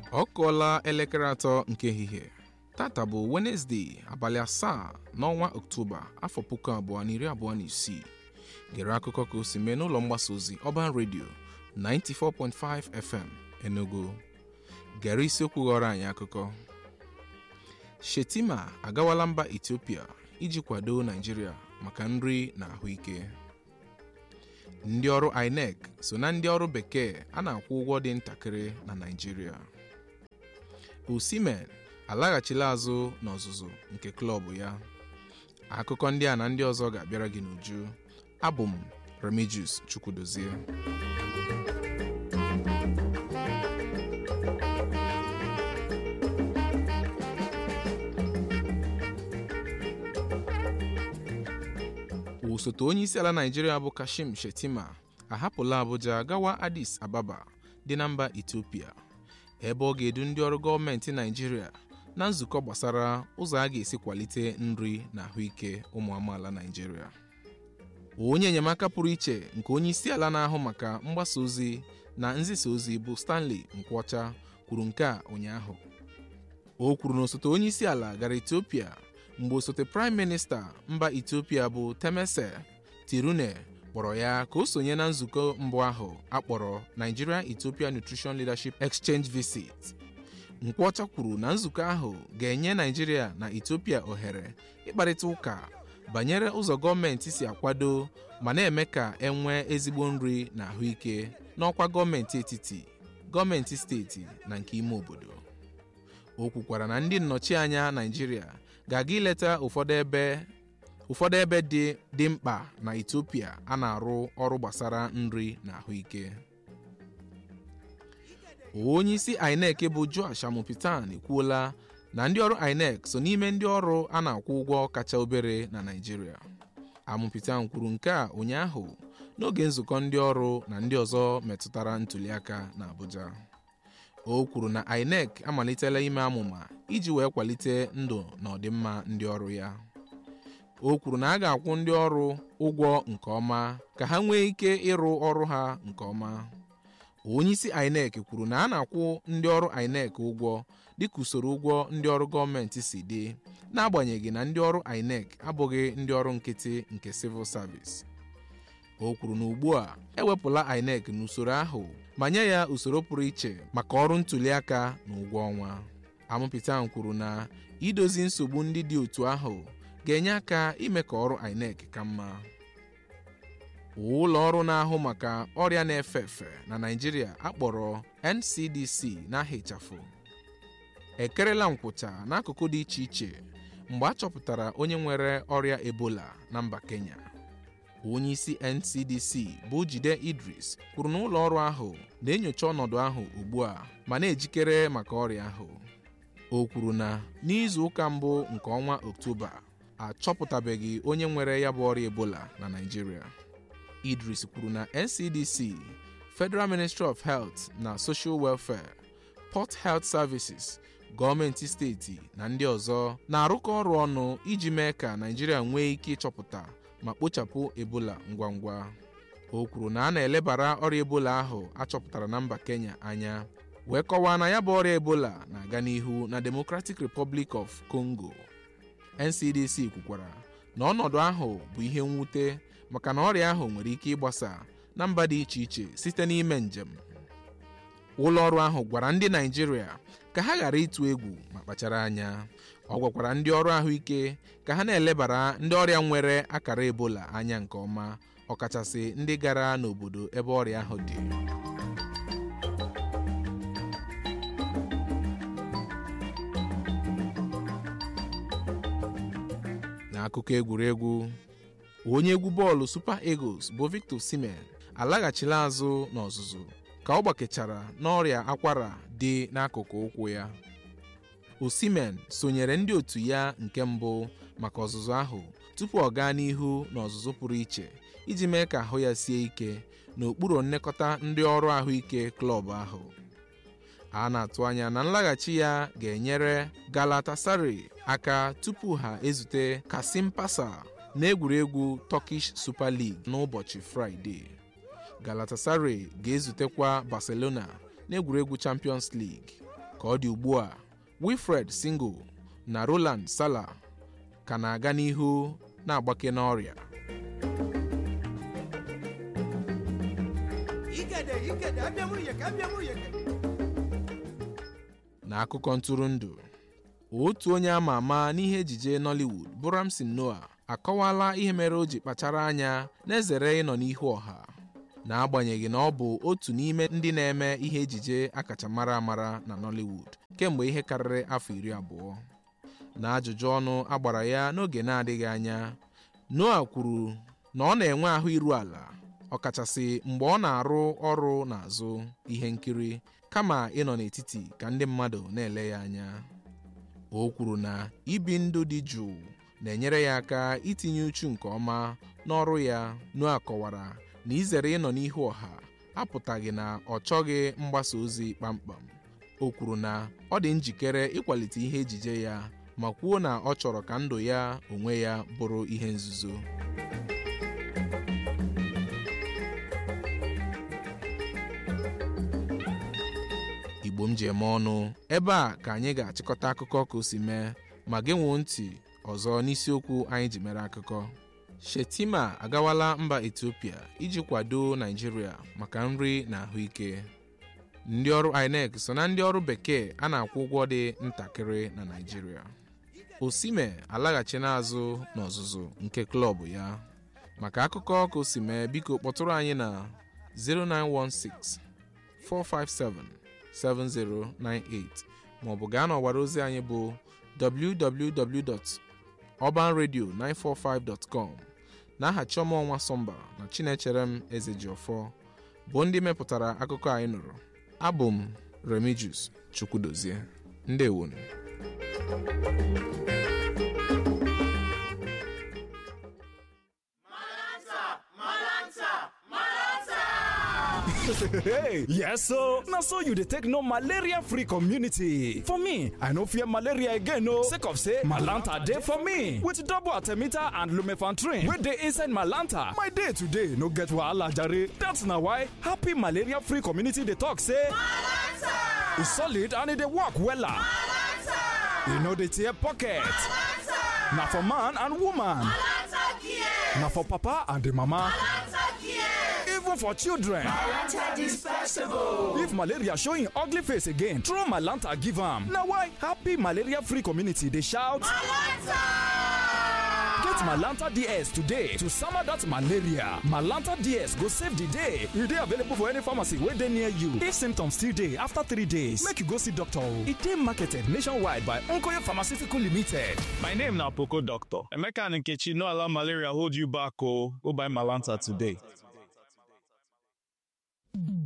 ọ kụọla elekere atọ nke ehihie tata bụ wenesde abalị asaa n'ọnwa ọktoba afọ puku abụọ na iri abụọ na isii gere akụkọ ka o si mee n'ụlọ mgbasa ozi ọban redio 94.5 fm enugu gere isiokwu ghọrọ anyị akụkọ shetima agawala mba etiopia iji kwado naijiria maka nri na ahụike ndị ọrụ inec so na ndị ọrụ bekee a na-akwụ ụgwọ dị ntakịrị na naijiria osimen alaghachila azụ n'ọzụzụ nke klọbụ ya akụkọ ndị a na ndị ọzọ ga-abịara gị n'uju abụ m remigius chukwudozie osote onye isi ala naijiria bụ kashim shetima ahapụla abuja gawa addis ababa dị na mba etiopia ebe ọ ga-edu ndị ọrụ gọọmenti naijiria na nzukọ gbasara ụzọ a ga-esi kwalite nri na ahụike ụmụ amaala naijiria onye enyemaka pụrụ iche nke onye isi ala na-ahụ maka mgbasa ozi na nzisa ozi bụ stanley nkwọcha kwuru nke a ụnyaahụ o kwuru na osote onye isi ala gara etiopia mgbe osote praịm minista mba etiopia bụ temese tirune kpọrọ ya ka o sonye na nzukọ mbụ ahụ akpọrọ nigeria ethiopia nutrition leadership exchange visit nkwọcha kwuru na nzukọ ahụ ga-enye naijiria na etiopia ohere ịkparịta ụka banyere ụzọ gọọmenti si akwado ma na-eme ka enwee ezigbo nri na ahụike n'ọkwa gọọmenti etiti gọọmenti steeti na nke ime obodo o kwukwara na ndị nnọchianya naijiria ga-aga ileta ụfọdụ ebe ụfọdụ ebe dị dị mkpa na Ethiopia a na-arụ ọrụ gbasara nri na ahụike onye isi INEC bụ Joash Amopitan ekwuola na ndị ọrụ INEC so n'ime ndị ọrụ a na-akwụ ụgwọ kacha obere na Naịjirịa Amopitan kwuru nke a ụnyaahụ n'oge nzukọ ndị ọrụ na ndị ọzọ metụtara ntụliaka na Abuja o kwuru na INEC amalitela ime amụma iji wee kwalite ndụ na ọdịmma ndị ọrụ ya o kwuru na a ga-akwụ ndị ọrụ ụgwọ nke ọma ka ha nwee ike ịrụ ọrụ ha nke ọma onye isi INEC kwuru na a na-akwụ ndị ọrụ INEC ụgwọ dịka usoro ụgwọ ndị ọrụ gọọmenti si dị n'agbanyeghị na ndị ọrụ INEC abụghị ndị ọrụ nkịtị nke civil service o kwuru na ugbu a ewepụla INEC n'usoro ahụ ma nye ya usoro pụrụ iche maka ọrụ ntụliaka na ụgwọ ọnwa Amopitan kwuru na idozi nsogbu ndị dị otu ahụ ga-enye aka ime ka ọrụ INEC ka mma ụlọ ọrụ na-ahụ maka ọrịa na-efe efe na Naịjirịa akpọrọ NCDC n'aha ịchafụ ekerela nkwụcha n'akụkụ dị iche iche mgbe a chọpụtara onye nwere ọrịa Ebola na mba Kenya onye isi NCDC bụ Jide Idris kwuru na ụlọ ọrụ ahụ na-enyocha ọnọdụ ahụ ugbu a ma na-ejikere maka ọrịa ahụ o kwuru na n'izu ụka mbụ nke ọnwa Oktoba achọpụtabeghị onye nwere ya bụ ọrịa Ebola na Naịjirịa Idris kwuru na NCDC Federal Ministry of Health na Social Welfare Port Health Services gọọmenti steeti na ndị ọzọ na-arụkọ ọrụ ọnụ iji mee ka Naịjirịa nwee ike ịchọpụta ma kpochapụ ebola ngwa ngwa o kwuru na a na-elebara ọrịa ebola ahụ achọpụtara na mba Kenya anya wee kọwaa na ya bụ ọrịa ebola na-aga n'ihu na Democratic Republic of Congo NCDC kwukwara na ọnọdụ ahụ bụ ihe mwute maka na ọrịa ahụ nwere ike ịgbasa na mba dị iche iche site n'ime njem ụlọ ọrụ ahụ gwara ndị Naịjirịa ka ha ghara ịtụ egwu ma kpachara anya ọ gwakwara ndị ọrụ ahụike ka ha na-elebara ndị ọrịa nwere akara ebola anya nke ọma ọkachasị ndị gara n'obodo ebe ọrịa ahụ dị n'akụkọ egwuregwu onye egwu bọọlụ Super Eagles bụ Victor Osimhen alaghachila azụ n'ọzụzụ ka ọ gbakechara n'ọrịa akwara dị n'akụkụ ụkwụ ya Osimhen sonyere ndị otu ya nke mbụ maka ọzụzụ ahụ tupu ọ gaa n'ihu n'ọzụzụ pụrụ iche iji mee ka ahụ ya sie ike n'okpuru nlekọta ndị ọrụ ahụike klọb ahụ a na-atụ anya na nlaghachi ya ga-enyere Galatasaray aka tupu ha ezute Kasim Pasa n'egwuregwu Turkish Super League n'ụbọchị Fraịde Galatasaray ga-ezutekwa Barcelona n'egwuregwu Champions League ka ọ dị ugbu a wilfred single na roland sala ka na-aga n'ihu na-agbake n'ọrịa Igede, igede, abịa mụ yeke, abịa mụ yeke. n'akụkọ ntụrụndụ otu onye ama ama n'ihe ejije nollywood bụ ramsin noah akọwala ihe mere o ji kpachara anya na-ezere ịnọ n'ihu ọha n'agbanyeghị na ọ bụ otu n'ime ndị na-eme ihe ejije akacha mara amara na nollywood kemgbe ihe karịrị afọ iri abụọ na ajụjụ ọnụ agbara ya n'oge na-adịghị anya noah kwuru na ọ na-enwe ahụ iru ala ọkachasị mgbe ọ na-arụ ọrụ n'azụ ihe nkiri kama ịnọ n'etiti ka ndị mmadụ na-ele ya anya o kwuru na ibi ndụ dị jụụ na-enyere ya aka itinye uchu nke ọma n'ọrụ ya Noah kọwara na izere ịnọ n'ihu ọha apụtaghị na ọ chọghị mgbasa ozi kpamkpam o kwuru na ọ dị njikere ịkwalite ihe ejije ya ma kwuo na ọ chọrọ ka ndụ ya onwe ya bụrụ ihe nzuzo igbo m ji eme ọnụ ebe a ka anyị ga-achịkọta akụkọ ka o si mee ma gị nwuo ntị ọzọ n'isiokwu anyị ji mere akụkọ shetima agawala mba etiopia iji kwado naijiria maka nri na ahụike ndị ọrụ inec so na ndị ọrụ bekee a na-akwụ ụgwọ dị ntakịrị na naijiria osime alaghachi n'azụ n'ọzụzụ nke klọb ya maka akụkọ ka o si mee biko kpọtụrụ anyị na 0916 457 7098 maọbụ gaa n'ọwara ozi anyị bụ www.urbanradio945.com n'aha chiọma ọnwa sọmba na chinecherem ezejiọfọ bụ ndị mepụtara akụkọ anyị nụrụ abụ m remigius chukwudozie ndewonu hey yes so na so you dey take know malaria free community for me i no fear malaria again o sake of say malanta dey for me with double artemita and lumefantrine wey dey inside malanta my day today no get wahala jare that's na why happy malaria free community dey talk say malanta e solid and e dey work wella malanta e no dey tear pocket malanta na for man and woman malanta care na for papa and the mama malanta care even for children if malaria show im ugly face again throw malanta give am na why happy malaria free community dey shout malanta get malanta ds today to sama dat malaria malanta ds go save di day e dey available for any pharmacy wey dey near you if symptoms still dey after three days make you go see doctor o e dey marketed nationwide by nkoye pharmaceutical limited My name na Poco Doctor. Emeka and Nkechi no allow malaria hold you back o. Go buy Malanta today.